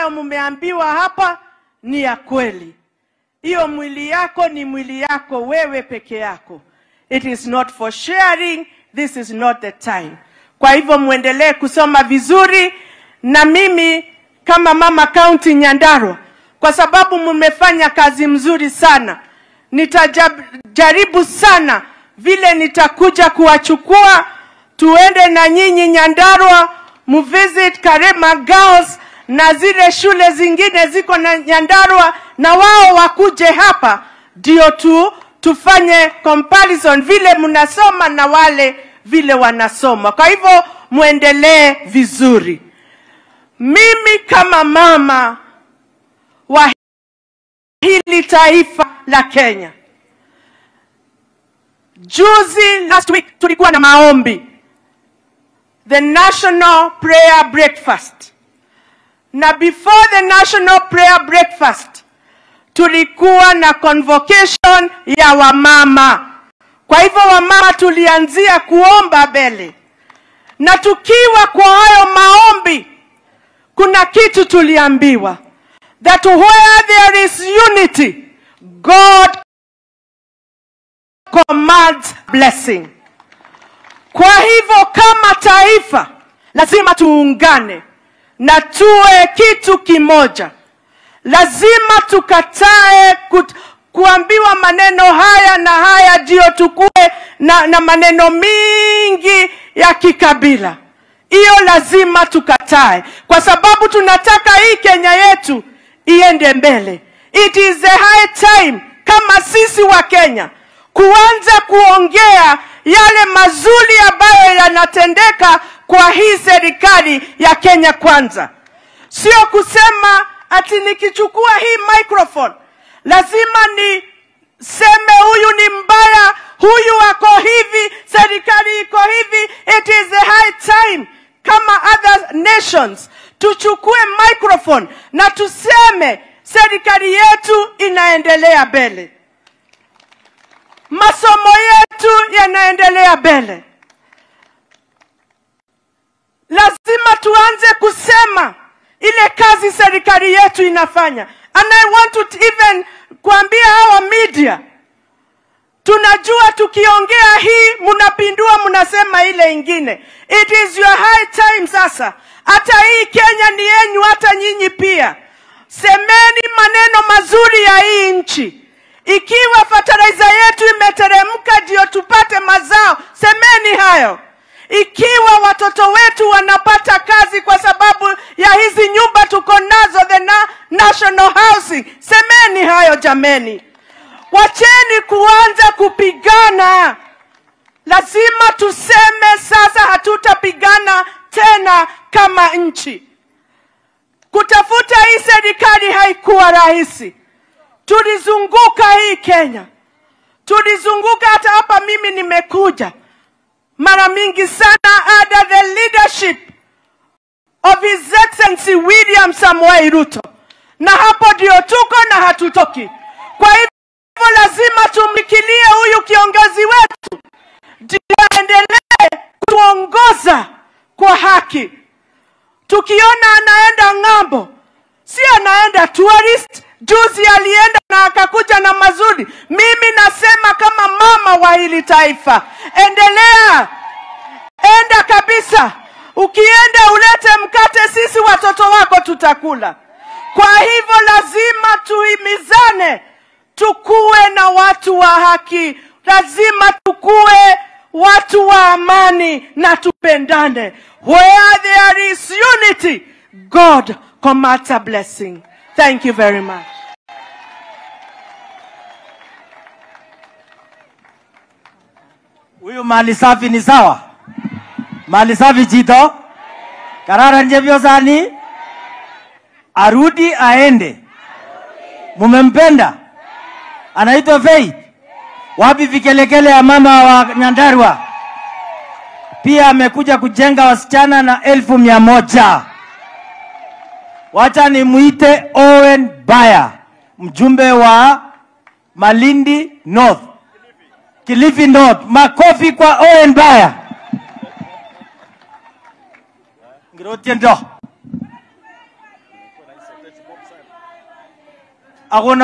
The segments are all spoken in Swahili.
ambayo mmeambiwa hapa ni ya kweli. Hiyo mwili yako ni mwili yako wewe peke yako. It is not for sharing, this is not the time. Kwa hivyo mwendelee kusoma vizuri, na mimi kama mama kaunti Nyandarua, kwa sababu mmefanya kazi mzuri sana, nitajaribu sana vile nitakuja kuwachukua tuende na nyinyi Nyandarua muvisit Karema Girls na zile shule zingine ziko na Nyandarua, na wao wakuje hapa ndio tu tufanye comparison vile mnasoma na wale vile wanasoma. Kwa hivyo muendelee vizuri. Mimi kama mama wa hili taifa la Kenya, juzi last week tulikuwa na maombi the national prayer breakfast na before the national prayer breakfast tulikuwa na convocation ya wamama. Kwa hivyo wamama tulianzia kuomba mbele, na tukiwa kwa hayo maombi, kuna kitu tuliambiwa that where there is unity God commands blessing. Kwa hivyo kama taifa lazima tuungane na tuwe kitu kimoja. Lazima tukatae kut, kuambiwa maneno haya na haya ndio tukue na, na maneno mingi ya kikabila. Hiyo lazima tukatae, kwa sababu tunataka hii Kenya yetu iende mbele. It is the high time kama sisi wa Kenya kuanza kuongea yale mazuri ambayo yanatendeka kwa hii serikali ya Kenya Kwanza, sio kusema ati nikichukua hii microphone lazima niseme huyu ni mbaya, huyu ako hivi, serikali iko hivi. It is the high time kama other nations tuchukue microphone na tuseme serikali yetu inaendelea mbele, masomo yetu yanaendelea mbele. Lazima tuanze kusema ile kazi serikali yetu inafanya. And I want to even kuambia hawa media, tunajua tukiongea hii mnapindua, mnasema ile ingine. It is your high time sasa, hata hii Kenya ni yenyu, hata nyinyi pia semeni maneno mazuri ya hii nchi. Ikiwa fertilizer yetu imeteremka ndio tupate mazao, semeni hayo. Ikiwa watoto wetu wanapata kazi kwa sababu ya hizi nyumba tuko nazo, the na national housing, semeni hayo jameni. Wacheni kuanza kupigana. Lazima tuseme sasa, hatutapigana tena kama nchi. Kutafuta hii serikali haikuwa rahisi. Tulizunguka hii Kenya, tulizunguka hata hapa mimi nimekuja mara mingi sana under the leadership of His Excellency William Samoei Ruto, na hapo ndio tuko na hatutoki. Kwa hivyo lazima tumlikilie huyu kiongozi wetu, ndio aendelee kutuongoza kwa haki. Tukiona anaenda ng'ambo, si anaenda tourist. Juzi alienda na akakuja na mazuri. Mimi nasema kama mama wa hili taifa, endelea, enda kabisa. Ukienda ulete mkate, sisi watoto wako tutakula. Kwa hivyo lazima tuhimizane, tukuwe na watu wa haki, lazima tukuwe watu wa amani na tupendane. Where there is unity, God commands a blessing. Thank you very much. Huyu mali safi ni sawa? Mali safi Chito? Kararan Chepyosani? Arudi aende. Mumempenda? Anaitwa Faith. Wapi vikelekele ya mama wa Nyandarua? Pia amekuja kujenga wasichana na elfu mia moja. Wacha nimuite Owen Baya, mjumbe wa Malindi North. Kilifi North. Makofi kwa Owen Baya. Ngirotie ndo. akona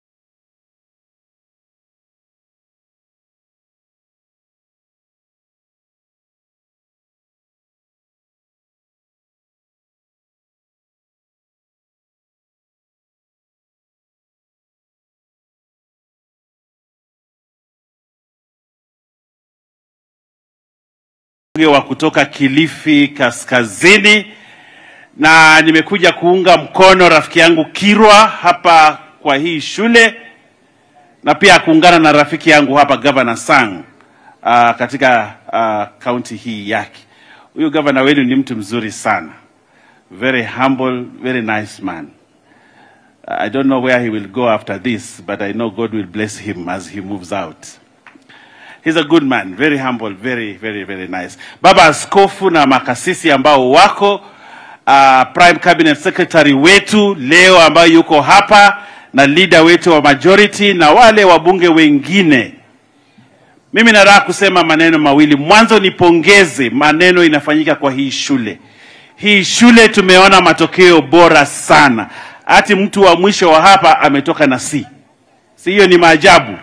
mbunge wa kutoka Kilifi Kaskazini, na nimekuja kuunga mkono rafiki yangu Kirwa hapa kwa hii shule na pia kuungana na rafiki yangu hapa Governor Sang uh, katika uh, kaunti hii yake. Huyu gavana wenu ni mtu mzuri sana, very humble, very nice man. I don't know where he will go after this, but I know God will bless him as he moves out. He's a good man, very humble, very, very, very nice. Baba Askofu na makasisi ambao wako uh, Prime Cabinet Secretary wetu leo ambayo yuko hapa na leader wetu wa majority na wale wabunge wengine. Mimi nataka kusema maneno mawili. Mwanzo nipongeze maneno inafanyika kwa hii shule. Hii shule tumeona matokeo bora sana. Hati mtu wa mwisho wa hapa ametoka na C. Si hiyo ni maajabu?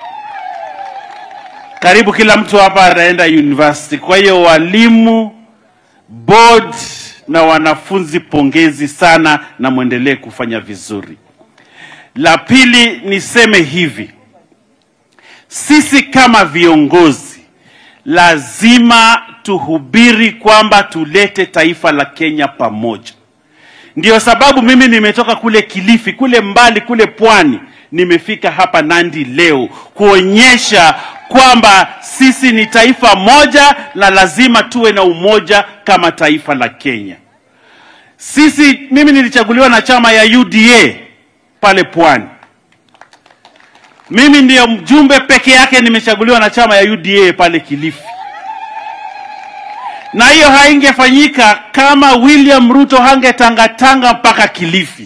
karibu kila mtu hapa anaenda university. Kwa hiyo walimu, board na wanafunzi, pongezi sana na mwendelee kufanya vizuri. La pili niseme hivi, sisi kama viongozi lazima tuhubiri kwamba tulete taifa la Kenya pamoja. Ndio sababu mimi nimetoka kule Kilifi, kule mbali, kule pwani, nimefika hapa Nandi leo kuonyesha kwamba sisi ni taifa moja na lazima tuwe na umoja kama taifa la Kenya. Sisi, mimi nilichaguliwa na chama ya UDA pale pwani. Mimi ndiyo mjumbe peke yake nimechaguliwa na chama ya UDA pale Kilifi na hiyo haingefanyika kama William Ruto hangetangatanga mpaka Kilifi.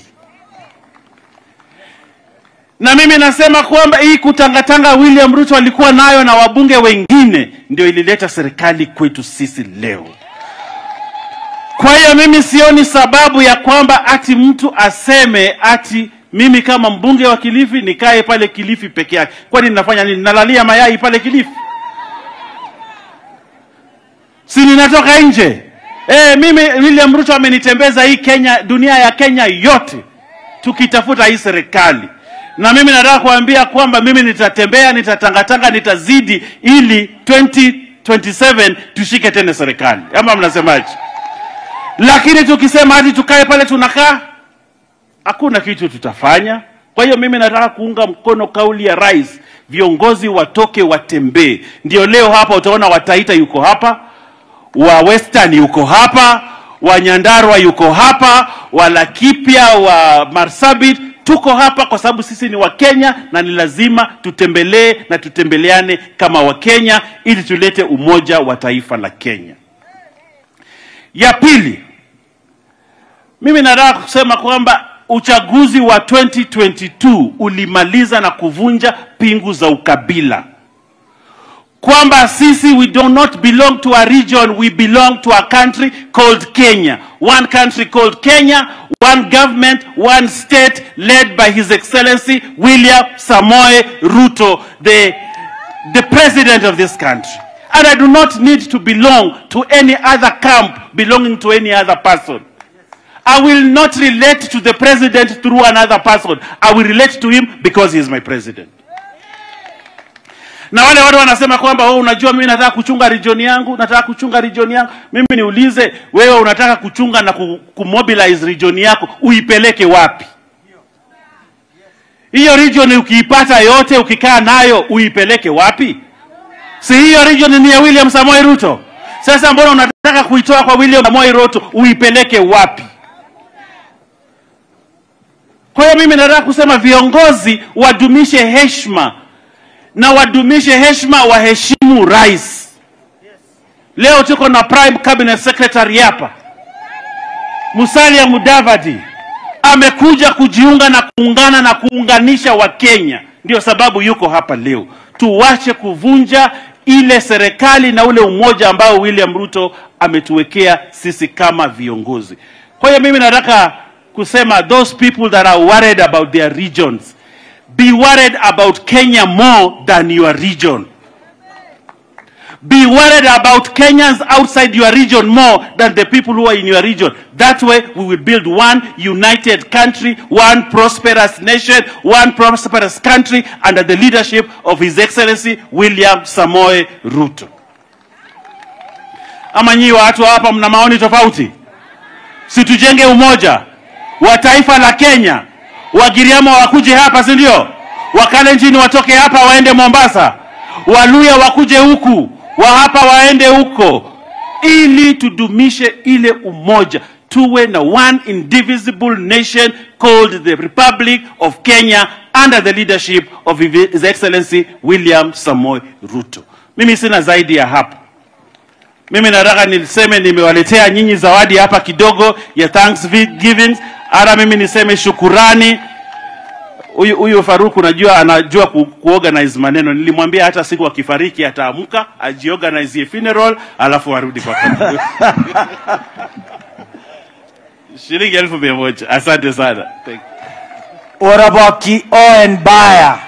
Na mimi nasema kwamba hii kutangatanga William Ruto alikuwa nayo na wabunge wengine ndio ilileta serikali kwetu sisi leo. Kwa hiyo mimi sioni sababu ya kwamba ati mtu aseme ati mimi kama mbunge wa Kilifi nikae pale Kilifi peke yake. Kwani ninafanya nini? Nalalia mayai pale Kilifi? si ninatoka nje e, mimi William Ruto amenitembeza hii Kenya, dunia ya Kenya yote tukitafuta hii serikali, na mimi nataka kuambia kwamba mimi nitatembea, nitatangatanga, nitazidi ili 2027 tushike tena serikali, ama mnasemaje? Lakini tukisema hadi tukae pale tunakaa, hakuna kitu tutafanya. Kwa hiyo mimi nataka kuunga mkono kauli ya rais, viongozi watoke watembee. Ndio leo hapa utaona Wataita yuko hapa, wa Western yuko hapa, wa Nyandarua yuko hapa, wa Laikipia, wa Marsabit tuko hapa kwa sababu sisi ni Wakenya na ni lazima tutembelee na tutembeleane kama Wakenya ili tulete umoja wa taifa la Kenya. Ya pili, mimi nataka kusema kwamba uchaguzi wa 2022 ulimaliza na kuvunja pingu za ukabila kwamba sisi we do not belong to a region we belong to a country called Kenya one country called Kenya one government one state led by his excellency William Samoe Ruto the the president of this country and I do not need to belong to any other camp belonging to any other person I will not relate to the president through another person I will relate to him because he is my president na wale watu wanasema kwamba wewe unajua mimi nataka kuchunga region yangu nataka kuchunga region yangu mimi niulize wewe unataka kuchunga na ku- kumobilize region yako uipeleke wapi hiyo region ukiipata yote ukikaa nayo uipeleke wapi si hiyo region ni ya William Samoei Ruto sasa mbona unataka kuitoa kwa William Samoei Ruto uipeleke wapi kwa hiyo mimi nataka kusema viongozi wadumishe heshima na wadumishe heshima, waheshimu rais. Leo tuko na prime cabinet secretary hapa, Musalia Mudavadi amekuja kujiunga na kuungana na kuunganisha Wakenya, ndio sababu yuko hapa leo. Tuwache kuvunja ile serikali na ule umoja ambao William Ruto ametuwekea sisi kama viongozi. Kwa hiyo mimi nataka kusema those people that are worried about their regions be worried about Kenya more than your region. Be worried about Kenyans outside your region more than the people who are in your region. That way, we will build one united country, one prosperous nation, one prosperous country under the leadership of His Excellency William Samoe Ruto. Ama nyinyi watu hapa mna maoni tofauti? Si tujenge umoja wa taifa la Kenya. Wagiriama wakuje hapa, si ndio? Wakalenjin watoke hapa waende Mombasa, Waluya wakuje huku, wa hapa waende huko, ili tudumishe ile umoja, tuwe na one indivisible nation called the Republic of Kenya under the leadership of His Excellency William Samoei Ruto. Mimi sina zaidi ya hapo. Mimi nataka niseme nimewaletea nyinyi zawadi hapa kidogo ya Thanksgiving. Ara mimi niseme shukurani. Huyu huyu Faruku najua anajua ku, kuorganize maneno. Nilimwambia hata siku akifariki ataamka ajiorganize funeral alafu arudi kwa kazi. Shilingi elfu mia moja. Asante sana. Thank you. Oraboki Owen Baya.